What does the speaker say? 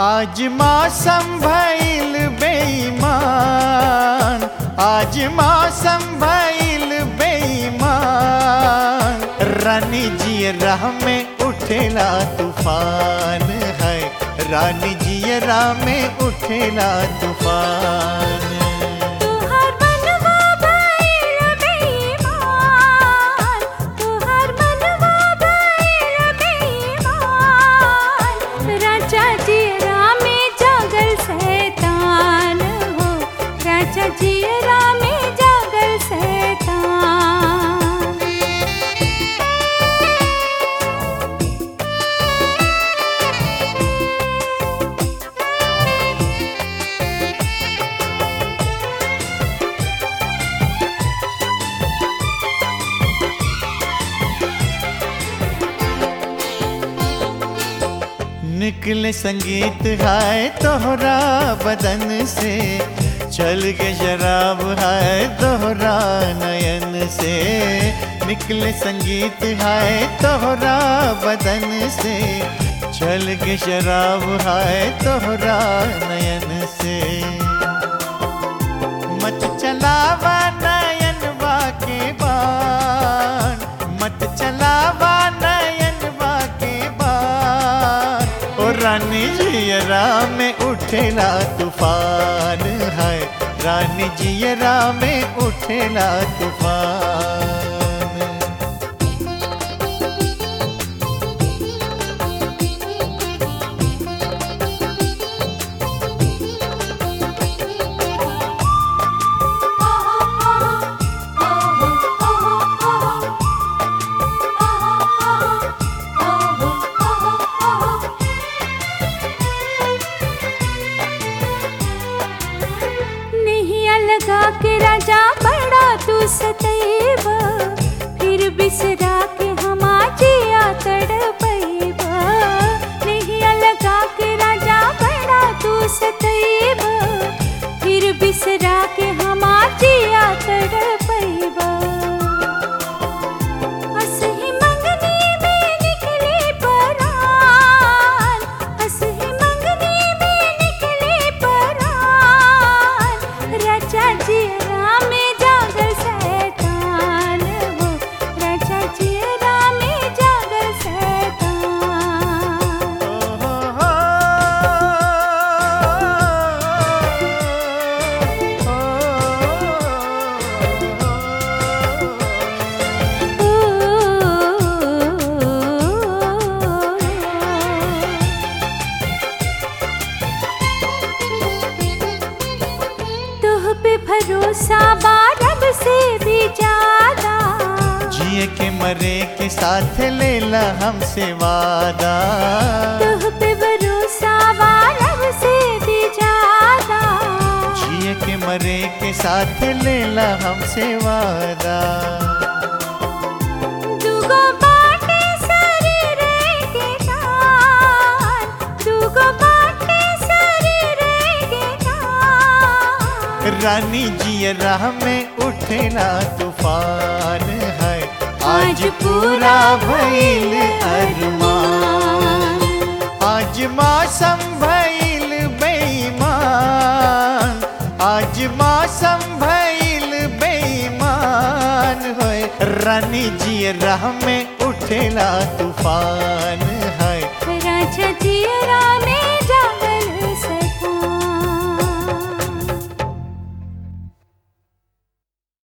आज मौसम भइल बेईमान आज मौसम भइल बेईमान रानी जी राह में उठेला तूफान है रानी जी राह में उठेला तूफान तुहर मनवा भइल बेईमान तुहर मनवा भइल बेईमान राजा जी में जागल शैतान हो राजा जी में जागल शैतान निकले संगीत है तोहरा बदन से चल के शराब है तोहरा नयन से निकले संगीत है तोहरा बदन से चल के शराब है तोहरा नयन से मत चलावा नयन के बान मत चलावा नयन के बान ओ रानी जियरा में उठेला तूफान है रानी जियरा में उठेला तूफान नहीं अलगा के राजा बड़ा तू सतैबा फिर बिसरा के हमा जिया तड़पैबा नहीं अलगा के राजा बड़ा तू सतैबा फिर बिसरा के हमा जिया तड़पैबा असही मंगनी में निकले परान असही मंगनी में निकले परान राजा जी में जागल शैतान हो राजा जी में जागल शैतान तुह पे भरोसा बारब से भी ज्यादा जिए के मरे के साथ लेला हमसे वादा तुह पे भरोसा बारब से भी ज्यादा जिए के मरे के साथ लेला हमसे वादा दुगो बाटे शरीर के कान दुगो बाटे शरीर के कान रानी जी राह में उठेला तूफान है आज पूरा भइल अरमान आज मौसम भइल बेईमान आज मौसम भइल बेईमान होए रानी जी राह में उठेला तूफान है राजा जी रा